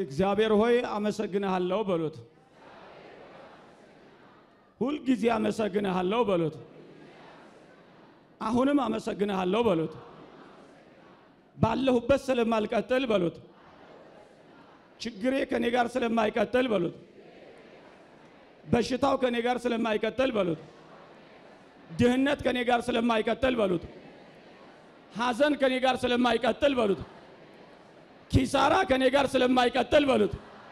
እግዚአብሔር ሆይ አመሰግንሃለሁ በሉት። ሁልጊዜ አመሰግንሃለሁ በሉት። አሁንም አመሰግንሃለሁ በሉት። ባለሁበት ስለማልቀጥል በሉት። ችግሬ ከኔ ጋር ስለማይቀጥል በሉት። በሽታው ከኔ ጋር ስለማይቀጥል በሉት። ድህነት ከኔ ጋር ስለማይቀጥል በሉት። ሐዘን ከኔ ጋር ስለማይቀጥል በሉት። ኪሳራ ከኔ ጋር ስለማይቀጥል በሉት።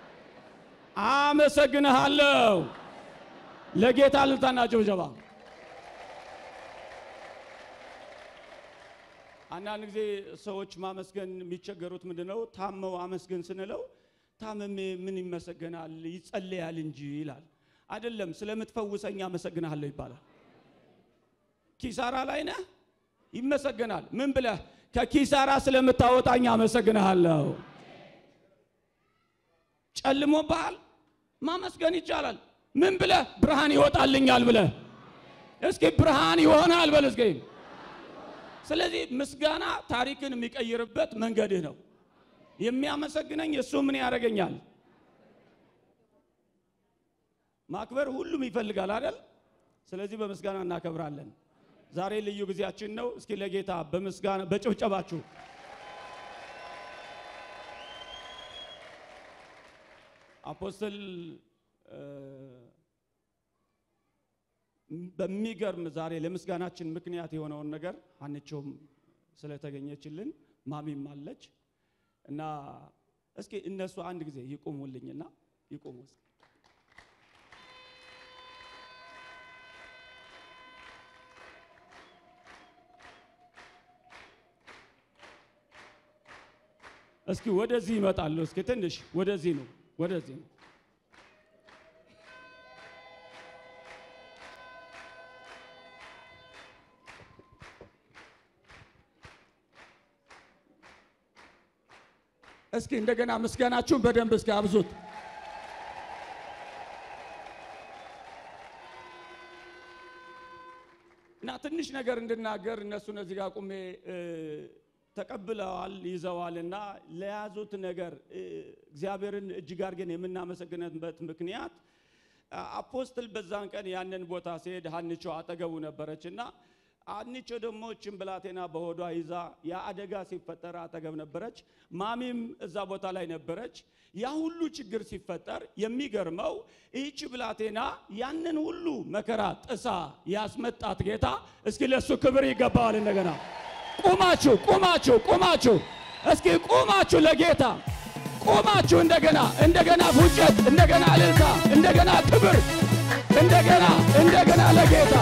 አመሰግንሃለሁ። ለጌታ እልልታና ጭብጨባ። አንዳንድ ጊዜ ሰዎች ማመስገን የሚቸገሩት ምንድነው? ታመው አመስግን ስንለው ታመሜ ምን ይመሰገናል ይጸለያል እንጂ ይላል። አይደለም፣ ስለምትፈውሰኝ አመሰግንሃለሁ ይባላል። ኪሳራ ላይ ነህ፣ ይመሰገናል። ምን ብለህ? ከኪሳራ ስለምታወጣኝ አመሰግንሃለሁ። ጨልሞብሃል፣ ማመስገን ይቻላል። ምን ብለህ? ብርሃን ይወጣልኛል ብለህ። እስኪ ብርሃን ይሆናል በል እስኪ። ስለዚህ ምስጋና ታሪክን የሚቀይርበት መንገድህ ነው። የሚያመሰግነኝ እሱ ምን ያደርገኛል? ማክበር ሁሉም ይፈልጋል አይደል? ስለዚህ በምስጋና እናከብራለን። ዛሬ ልዩ ጊዜያችን ነው። እስኪ ለጌታ በምስጋና በጭብጨባችሁ አፖስትል በሚገርም ዛሬ ለምስጋናችን ምክንያት የሆነውን ነገር አንቸውም ስለተገኘችልን ማሚም አለች እና እስኪ እነሱ አንድ ጊዜ ይቆሙልኝና ይቆሙ እስኪ እስኪ ወደዚህ ይመጣሉ። እስኪ ትንሽ ወደዚህ ነው፣ ወደዚህ ነው። እስኪ እንደገና ምስጋናችሁን በደንብ እስኪ አብዙት። እና ትንሽ ነገር እንድናገር እነሱን እዚህ ጋር ቁሜ ተቀብለዋል ይዘዋል። እና ለያዙት ነገር እግዚአብሔርን እጅግ አድርገን የምናመሰግንበት ምክንያት አፖስትል በዛን ቀን ያንን ቦታ ሲሄድ ሀንቾ አጠገቡ ነበረች እና አንቾ ደግሞ እችን ብላቴና በሆዷ ይዛ ያ አደጋ ሲፈጠር አጠገብ ነበረች። ማሚም እዛ ቦታ ላይ ነበረች። ያ ሁሉ ችግር ሲፈጠር የሚገርመው ይህች ብላቴና ያንን ሁሉ መከራ ጥሳ ያስመጣት ጌታ እስኪ ለሱ ክብር ይገባዋል። እንደገና ቁማችሁ ቁማችሁ ቁማችሁ እስኪ ቁማችሁ ለጌታ ቁማችሁ እንደገና እንደገና ፉጨት እንደገና እልልታ እንደገና ክብር እንደገና እንደገና ለጌታ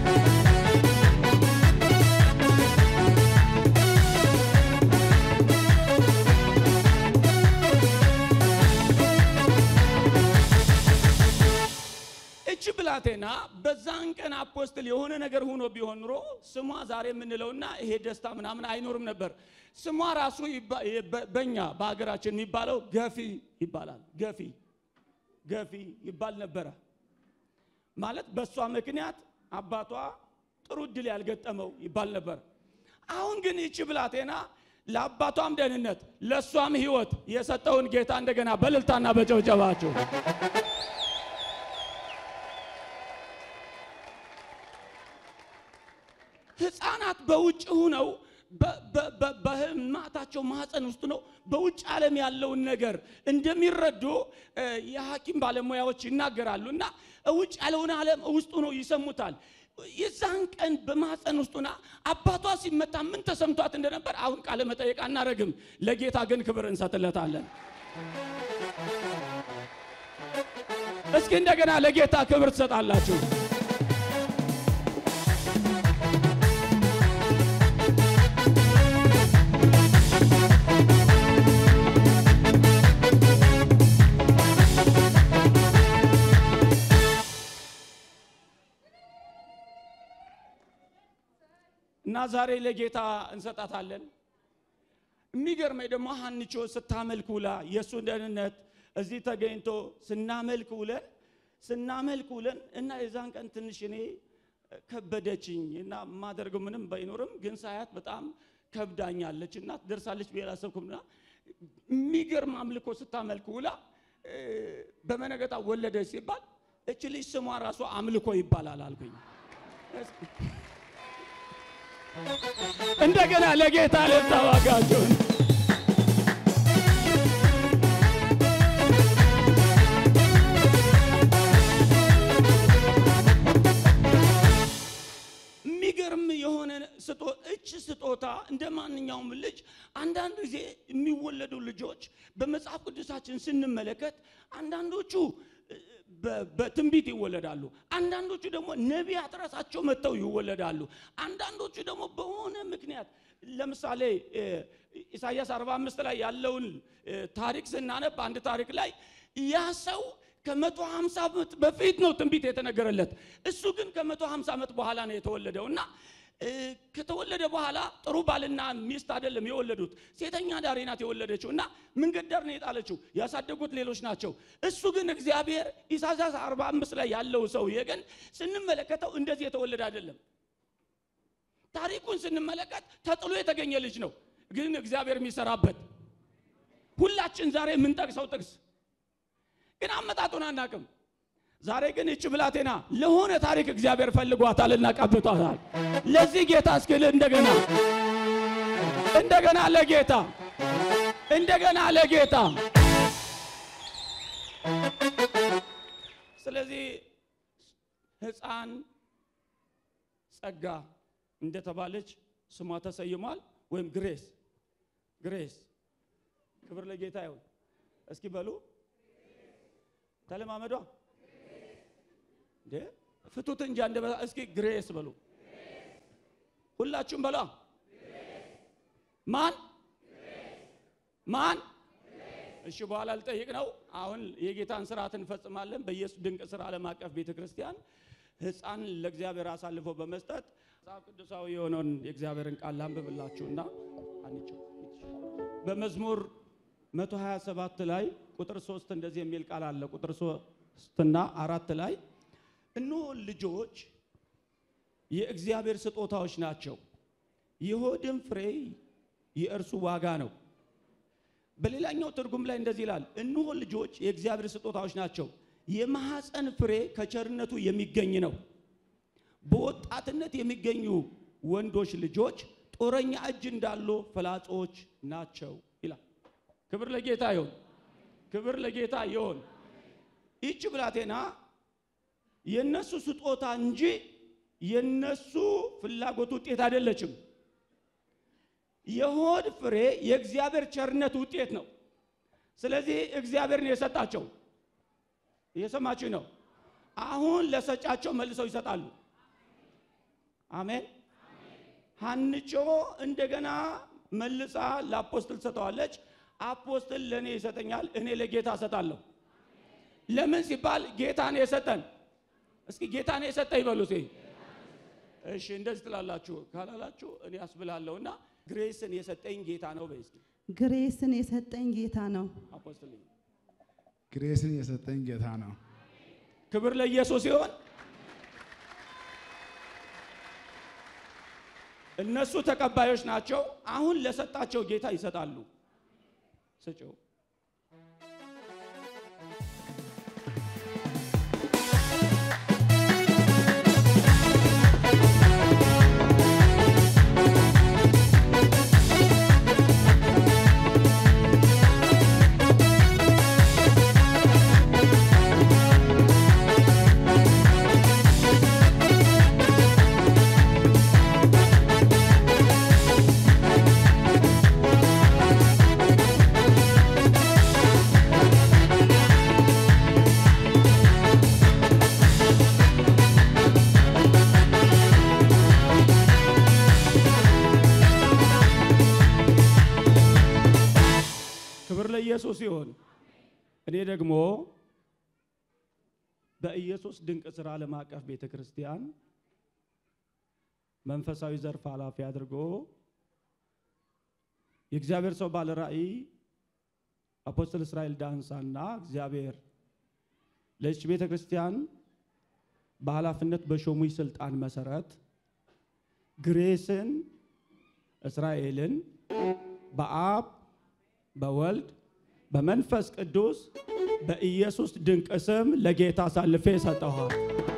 እቺ ብላቴና በዛን ቀን አፖስትል የሆነ ነገር ሆኖ ቢሆን ኑሮ ስሟ ዛሬ የምንለውና ይሄ ደስታ ምናምን አይኖርም ነበር። ስሟ ራሱ በእኛ በሀገራችን የሚባለው ገፊ ይባላል። ገፊ ገፊ ይባል ነበረ። ማለት በእሷ ምክንያት አባቷ ጥሩ እድል ያልገጠመው ይባል ነበር። አሁን ግን ይቺ ብላቴና ለአባቷም ደህንነት ለእሷም ሕይወት የሰጠውን ጌታ እንደገና በእልልታና በጨብጨባቸው ህፃናት በውጭ ሁነው በህማታቸው ማህፀን ውስጥ ነው በውጭ ዓለም ያለውን ነገር እንደሚረዱ የሐኪም ባለሙያዎች ይናገራሉ። እና ውጭ ያለውን ዓለም ውስጡ ነው ይሰሙታል። የዛን ቀን በማህፀን ውስጡና አባቷ ሲመታ ምን ተሰምቷት እንደነበር አሁን ቃለ መጠየቅ አናረግም። ለጌታ ግን ክብር እንሰጥለታለን። እስኪ እንደገና ለጌታ ክብር ትሰጣላችሁ። እና ዛሬ ለጌታ እንሰጣታለን። የሚገርመኝ ደግሞ ሀንቾ ስታመልክ ውላ የእሱን ደህንነት እዚህ ተገኝቶ ስናመልክ ውለን ስናመልክ ውለን እና የዛን ቀን ትንሽ እኔ ከበደችኝ እና የማደርገው ምንም ባይኖርም ግን ሳያት በጣም ከብዳኛለች እና ትደርሳለች ብዬ አላሰብኩም። እና የሚገርም አምልኮ ስታመልክ ውላ እ፣ በመነገጣ ወለደች ሲባል እች ልጅ ስሟ ራሱ አምልኮ ይባላል አልኩኝ። እንደገና ለጌታ ልታዋጋቸውን የሚገርም የሆነ ስጦ እች ስጦታ እንደ ማንኛውም ልጅ አንዳንድ ጊዜ የሚወለዱ ልጆች በመጽሐፍ ቅዱሳችን ስንመለከት አንዳንዶቹ እ፣ በ- በትንቢት ይወለዳሉ። አንዳንዶቹ ደግሞ ነቢያት ራሳቸው መጥተው ይወለዳሉ። አንዳንዶቹ ደግሞ በሆነ ምክንያት ለምሳሌ እ፣ ኢሳይያስ 45 ላይ ያለውን እ፣ ታሪክ ስናነብ አንድ ታሪክ ላይ ያ ሰው ከመቶ ሃምሳ ዓመት በፊት ነው ትንቢት የተነገረለት። እሱ ግን ከመቶ ሃምሳ ዓመት በኋላ ነው የተወለደው እና እ፣ ከተወለደ በኋላ ጥሩ ባልና ሚስት አይደለም የወለዱት፣ ሴተኛ ዳሪ ናት የወለደችው እና መንገድ ዳር ነው የጣለችው። ያሳደጉት ሌሎች ናቸው። እሱ ግን እግዚአብሔር ኢሳይያስ 45 ላይ ያለው ሰውዬ ግን ስንመለከተው እንደዚህ የተወለደ አይደለም። ታሪኩን ስንመለከት ተጥሎ የተገኘ ልጅ ነው፣ ግን እግዚአብሔር የሚሰራበት ሁላችን ዛሬ የምንጠቅሰው ጥቅስ ግን አመጣጡን አናቅም። ዛሬ ግን እች ብላቴና ለሆነ ታሪክ እግዚአብሔር ፈልጓታልና ቀብቷታል። ለዚህ ጌታ እስኪል እንደገና እንደገና ለጌታ እንደገና ለጌታ ስለዚህ ሕፃን ጸጋ እንደተባለች ስሟ ተሰይሟል። ወይም ግሬስ ግሬስ ክብር ለጌታ ይሁን። እስኪ በሉ ተለማመዷ እንዴ ፍቱት እንጂ አንደ እስኪ ግሬስ በሉ ሁላችሁም በሏ ማን ማን እሺ በኋላ ልጠይቅ ነው አሁን የጌታን ስርዓት እንፈጽማለን በኢየሱስ ድንቅ ስራ ዓለም አቀፍ ቤተ ክርስቲያን ህፃን ለእግዚአብሔር አሳልፎ በመስጠት መጽሐፍ ቅዱሳዊ የሆነውን የእግዚአብሔርን ቃል ላንብብላችሁና አንቸው በመዝሙር 127 ላይ ቁጥር 3 እንደዚህ የሚል ቃል አለ። ቁጥር 3 እና አራት ላይ እነሆ ልጆች የእግዚአብሔር ስጦታዎች ናቸው፣ የሆድም ፍሬ የእርሱ ዋጋ ነው። በሌላኛው ትርጉም ላይ እንደዚህ ይላል፣ እነሆ ልጆች የእግዚአብሔር ስጦታዎች ናቸው፣ የማኅፀን ፍሬ ከቸርነቱ የሚገኝ ነው። በወጣትነት የሚገኙ ወንዶች ልጆች ጦረኛ እጅ እንዳሉ ፍላጾች ናቸው ይላል። ክብር ለጌታ ይሁን። ክብር ለጌታ ይሁን። ይህች ብላቴና የነሱ ስጦታ እንጂ የነሱ ፍላጎት ውጤት አይደለችም። የሆድ ፍሬ የእግዚአብሔር ቸርነት ውጤት ነው። ስለዚህ እግዚአብሔርን የሰጣቸው እየሰማችሁ ነው። አሁን ለሰጫቸው መልሰው ይሰጣሉ። አሜን። ሀንቾ እንደገና መልሳ ለአፖስትል ሰጠዋለች። አፖስትል ለእኔ ይሰጠኛል፣ እኔ ለጌታ እሰጣለሁ። ለምን ሲባል ጌታን የሰጠን እስኪ ጌታን የሰጠ ይበሉ። ሴ እሺ፣ እንደዚህ ትላላችሁ። ካላላችሁ እኔ አስብላለሁና ግሬስን የሰጠኝ ጌታ ነው በይ እስኪ ግሬስን የሰጠኝ ጌታ ነው። አፖስትል ግሬስን የሰጠኝ ጌታ ነው። ክብር ለኢየሱስ ይሆን። እነሱ ተቀባዮች ናቸው። አሁን ለሰጣቸው ጌታ ይሰጣሉ። ስጭው ክብር ለኢየሱስ ይሁን። እኔ ደግሞ በኢየሱስ ድንቅ ሥራ ዓለም አቀፍ ቤተ ክርስቲያን መንፈሳዊ ዘርፍ ኃላፊ አድርጎ የእግዚአብሔር ሰው ባለ ራእይ አፖስትል እስራኤል ዳንሳና እግዚአብሔር ለዚች ቤተ ክርስቲያን በኃላፊነት በሾሙኝ ስልጣን መሰረት ግሬስን እስራኤልን በአብ በወልድ በመንፈስ ቅዱስ በኢየሱስ ድንቅ ስም ለጌታ አሳልፌ ሰጠኋት።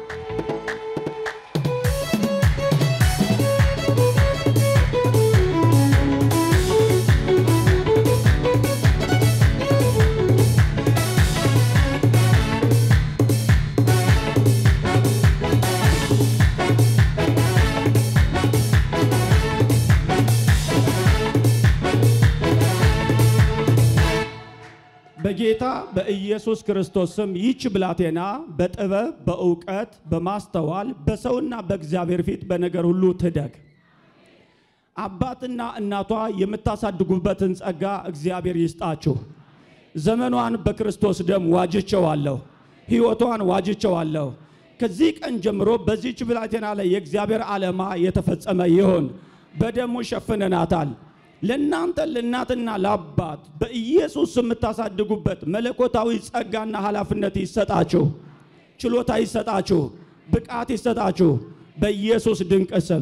በጌታ በኢየሱስ ክርስቶስ ስም ይህች ብላቴና በጥበብ በእውቀት በማስተዋል በሰውና በእግዚአብሔር ፊት በነገር ሁሉ ትደግ። አባትና እናቷ የምታሳድጉበትን ጸጋ እግዚአብሔር ይስጣችሁ። ዘመኗን በክርስቶስ ደም ዋጅቸዋለሁ፣ ሕይወቷን ዋጅቸዋለሁ። ከዚህ ቀን ጀምሮ በዚህች ብላቴና ላይ የእግዚአብሔር ዓላማ የተፈጸመ ይሁን። በደሙ ሸፍነናታል። ለእናንተ ለእናትና ለአባት በኢየሱስ የምታሳድጉበት መለኮታዊ ጸጋና ኃላፊነት ይሰጣችሁ፣ ችሎታ ይሰጣችሁ፣ ብቃት ይሰጣችሁ በኢየሱስ ድንቅ ስም።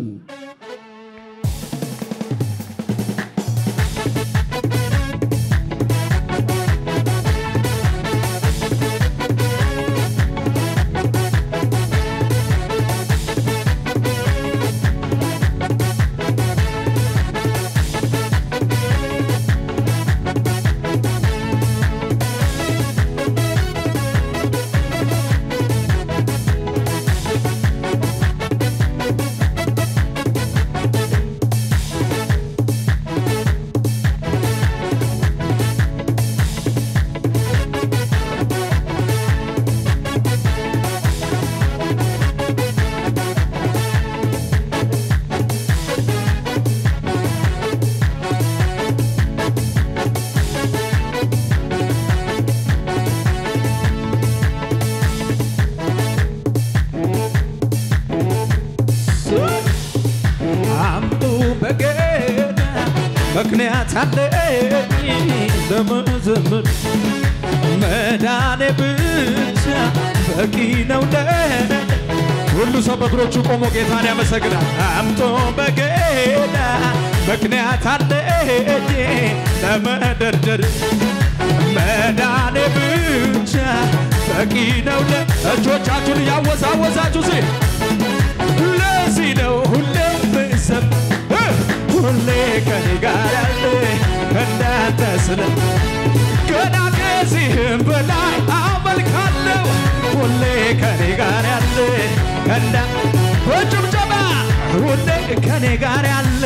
አምጡ በገና ምክንያት አለኝ ለመዘመር መዳኔ ብቻ በቂ ነው ለኔ። ሁሉ ሰው በእግሮቹ ቆሞ ጌታን ያመሰግናል። አምጦ በገና ምክንያት አለኝ ለመደርደር መዳኔ ብቻ በቂ ነው ለ እጆቻችሁን እያወዛወዛችሁ ሲ ለዚህ ነው ሁሌ ምሰብ ሁሌ ከኔ ጋር ያለ እንዳንተ ስለ ገና ከዚህም በላይ አመልካለሁ ሁሌ ከኔ ጋር ያለ እንዳ በጭብጨባ ሁሌ ከኔ ጋር ያለ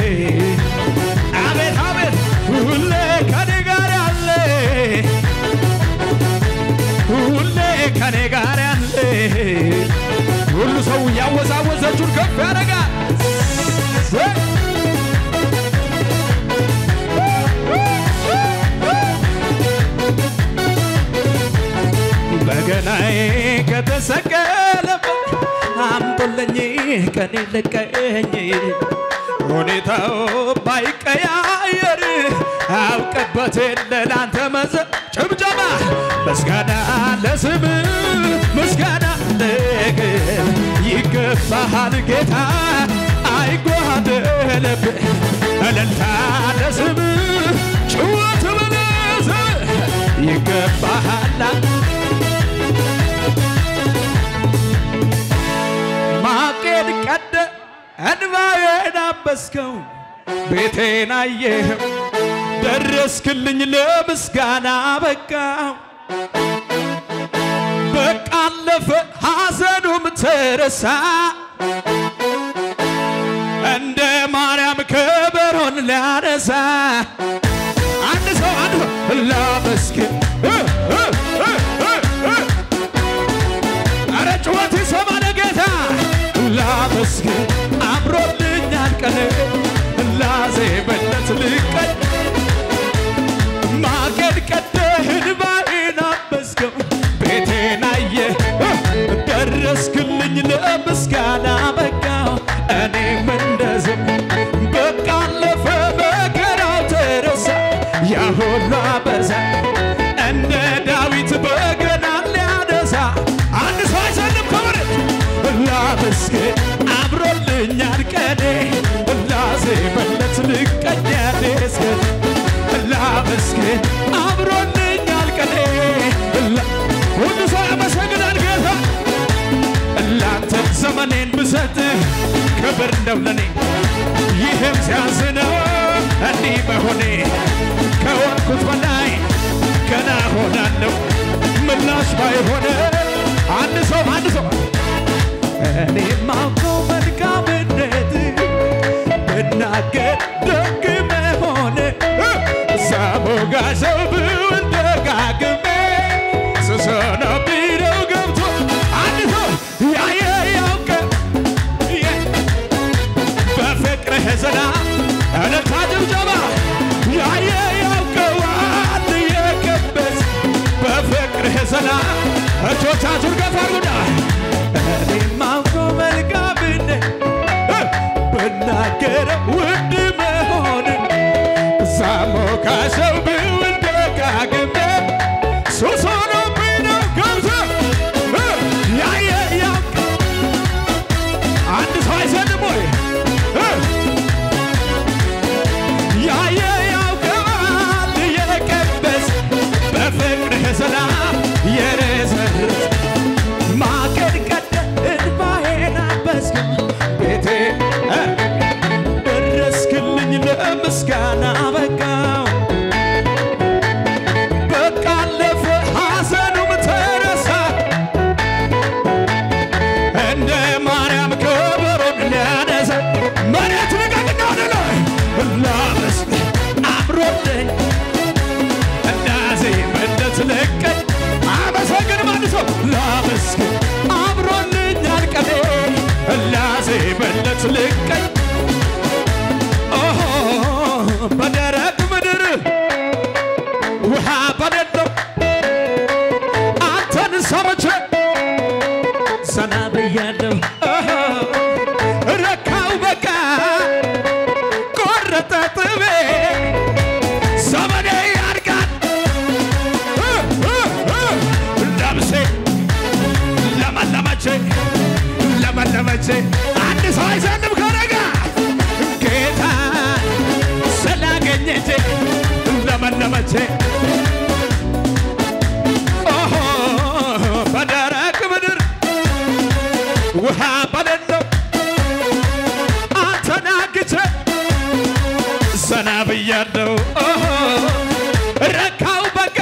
አቤት አቤት ሁሌ ከኔ ጋር ያለ ሁሌ ከኔ ጋር ያለ ሁሉ ሰው እያወዛወዘችውን ከፍ ያደርጋል። በገናዬ ከተሰቀለበት አምጡልኝ ቀኔ ልቀኝ ሁኔታው ባይቀያየር አውቅበት ለላንተ መዘ ጭብጨባ ምስጋና ለስም ምስጋና ለግል ይገባሃል ጌታ አይጓደለብህ እልልታ ለስም ጭወት በለዝ ይገባሃል ማቄን ቀደ እንባዬን አበስከው ቤቴን አየህም ደረስክልኝ ለምስጋና በቃው በቃ አለፈ ሐዘኑም ተረሳ እንደ ማርያም ከበሮን ሊያነሳ አንድ ሰው አንድ ሰው ላመስግን እ እ እ እ እ አረ ጩኸት ይሰማ ለጌታ ላመስግን አምሮልኛል ቀን ላዜመለት ልቀን ማገድ ቀደህ እንባዬን አበስከው ቤቴን አየህ ደረስክልኝ ለምስጋና በቃው እኔም እንደዚህ በቃ አለፈ መከራው ተረሳ ያ ሁሉ አበዛ እንደ ዳዊት በገና ሊያነሳ አንድ ሰው አይሰልም ከመሬት ላመስግን አምሮልኛል ቀኔ ላዜመለት ልቀኛ ደስገን ላመስግን ብሰጥ ክብር ነው ለኔ ይህም ሲያዝነው እንዲህ መሆኔ ከወንኩት በላይ ገና ሆናለሁ ምላሽ ባይሆነ አንድ ሰው አንድ ሰው እኔ ማውቀው መልካምነት ብናገር ደግ መሆን ሳሞጋሰው ብውል ደጋግሜ ስሰና ቢለው ገብቶ አንድ ሰው ያየ ያውቀ በፍቅርህ ዝና እልልታ ጭብጨባ ያየ ያውቀዋል የቀበስ በፍቅርህ ዝና እጆቻችሁን ከፍ አድርጉና እኔ ማውቀው መልካምነት ብናገር ውድ መሆን ሳሞካሸው ብውል ደጋግሜ ሱስ ሆኖብኝ ነው ገብቶ ያየ ያውቀ አንድ ሰው አይሰልም ወይ ያየ ያውቀዋል የቀበስ በፍቅርህ ሰላም የረሰርስ ማቀድ ቀደ እንባዬን አበስክ ቤቴ እ ደረስክልኝ ለምስጋና በቃው በቃ አለፈ ሐዘኑም ተረሳ እንደ ማርያም ከበሮን ሊያነሰ መሬት ልቀቅና ወደ ላይ ላመስግን አምሮልኝ እንዳዜ መለት ልቀኝ አመሰግን ማንሰው ላመስግን አምሮልኛል ቀኔ ላዜ መለት ልቀኝ ኦሆ በደረቅ ምድር ውሃ በሌለው አንተን ሰምቼ ዘና ብያለሁ ኦሆ፣ ረካው በቃ ቆረጠ ጥቤ ዘመኔ ያድጋል እ እ እ ነፍሴ ለመለመቼ ለመለመቼ አንድ ሰው አይዘንም ከነጋ ጌታ ስላገኘቼ ለመለመቼ ኦሆ በደረቅ ምድር ውሃ በሌለው አንተን አግቼ ዘና ብያለሁ ኦሆ ረካው በቃ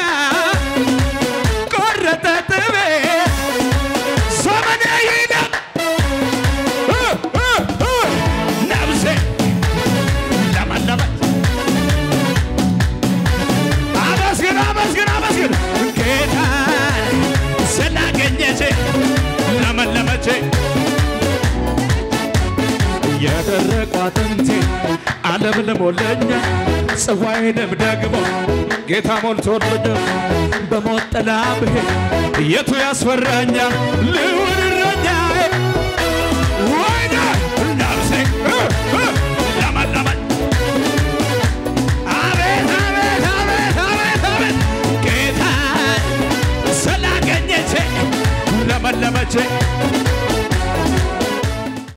ቆረጠ ጥቤ ዘመኔ ይሄዳል እ እ እ ነፍሴ ለመለመች አመስግን አመስግን አመስግን ጌታ ስላገኘቼ ለመለመቼ የደረቁ አጥንቴ ዓለም ልሞለኛ ጽዋዬንም ደግሞ ጌታ ሞልቶልኛል። በሞት ጥላ ብሄድ የቱ ያስፈራኛል? ልውርር